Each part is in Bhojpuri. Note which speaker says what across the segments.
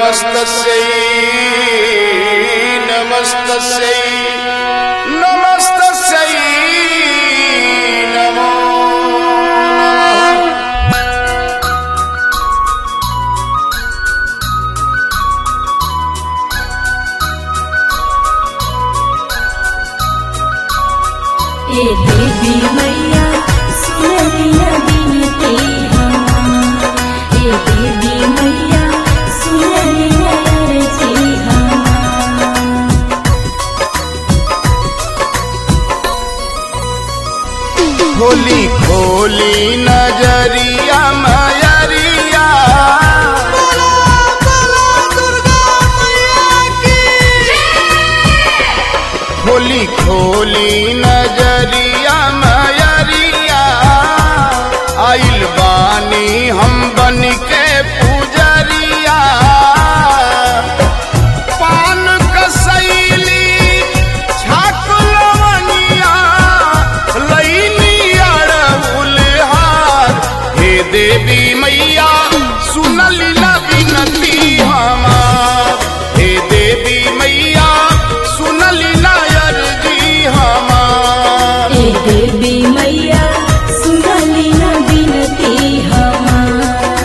Speaker 1: नमस्तस्यै नमस्तस्यै नमस्तस्यै नमो नमः
Speaker 2: ए देवी मैया सुनलिया बिनती हमार ए देवी मैया सुनलिया अर्जी हमार
Speaker 1: खोली खोली नजरिया मयरिया खोली खोली नजरिया मयरिया आइल बानी हम बन के पुजरिया पान कसैली छाक लवनिया लैनी अड़हुल हार हे देवी मैया सुनली ना विनती हमार हे देवी मैया सुनली ना अर्जी हमार
Speaker 2: ए देवी मैया सुनलिया बिनती हमार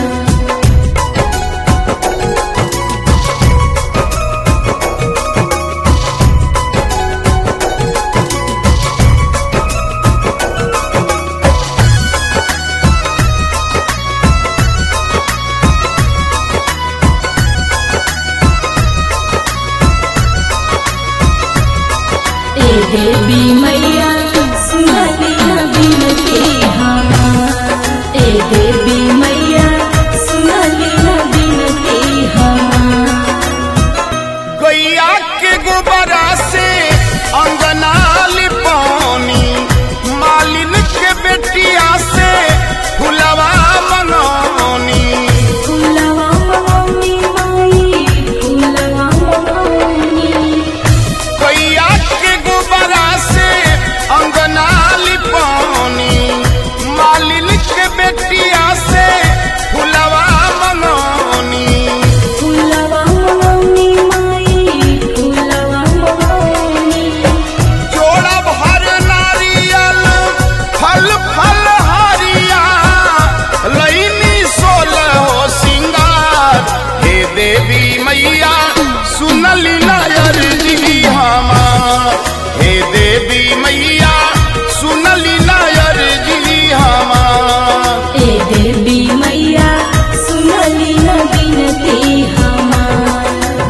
Speaker 2: ए देवी मैया सुनलिया बिनती हमार ए देवी मैया सुनलिया बिनती हमार
Speaker 1: गैया के गोबरा से अंगना लिपौनी मालिन के बेटिया से फुलवा मंगौनी
Speaker 2: फुलवा मौनी माई फुलवा मौनी
Speaker 1: गैया के गोबरा से अंगना लिपौनी मालिन के बेटिया से फुलवा मंगौनी
Speaker 2: फुलवा मौनी माई फुलवा मौनी
Speaker 1: जोड़ा भर नारियल फल फल हरिया लैनी सोलह हो सिंगार हे देवी मैया सुनली नायर जी हमार हे देवी मैया सुनली नायर जी हमार
Speaker 2: ए देवी मैया सुनलिया बिनती हमार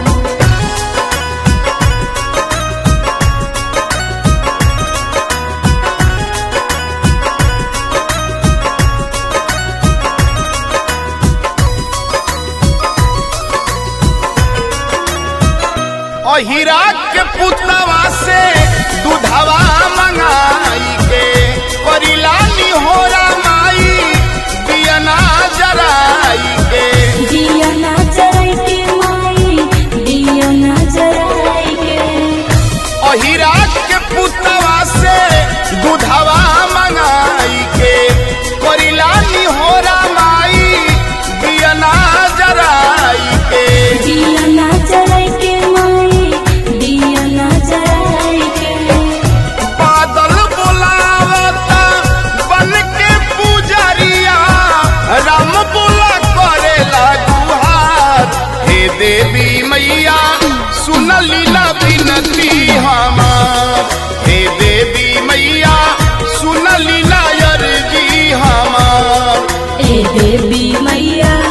Speaker 1: अहिरा के पुतवा से दूधवा मंगाई के परिलानी होरा माई दियना जराई के
Speaker 2: दिया ना जराई के माई दिया ना जराई के
Speaker 1: अहिरा के पुतवा से दूधवा मंगाई के परिलानी होरा माई दियना जराई के
Speaker 2: दिया ना जराई के माई दिया ना जराई के
Speaker 1: बादल बुलावता बन के पुजरिया राम बुला करेला गुहार हे देवी मैया सुनली ना विनती हमार हे देवी मैया सुनली ना अर्जी हमार
Speaker 2: ए देवी मैया